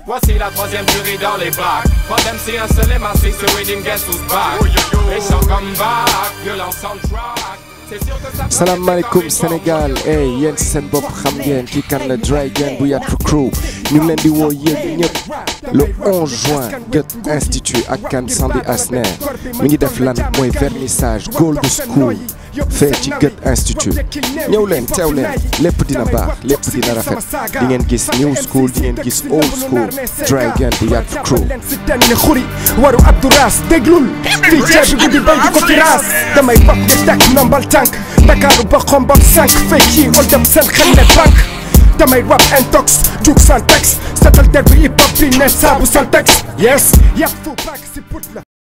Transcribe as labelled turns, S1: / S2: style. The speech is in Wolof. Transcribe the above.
S1: Voici la troisième durée dans les bacs. Pas d'MC, un seul MAC, ce reading guess who's back. Méchant comme back, violent soundtrack. C'est sûr que ça peut
S2: salaamaaleykum Sénégal hey yéen si seen bopp xam ngeen kii kan la Dragon bu Yatra Crew ñu ngi leen di woo yéen ñëpp le 11 juin Goethe Institut ak kan Sandi Asner mi ngi def lan mooy vernissage Gold School fee ci Goethe Institut ñëw leen teew leen lépp dina baax lépp dina rafet di ngeen gis new school di ngeen gis old school Dragon bu Yatra Crew
S3: leen si tenn xuri waru Abdou Ras déglul fii ceeb bi guddi bay di ko tiraas damay bopp di teg nombal tànk Dakaaru ba xombal sànq fekk yi ol dem seen xel ne tànk damay rap intox jug sans texte setal der bi hip hop bi ne saabu sans texte yes yàpp fu bàgg si put la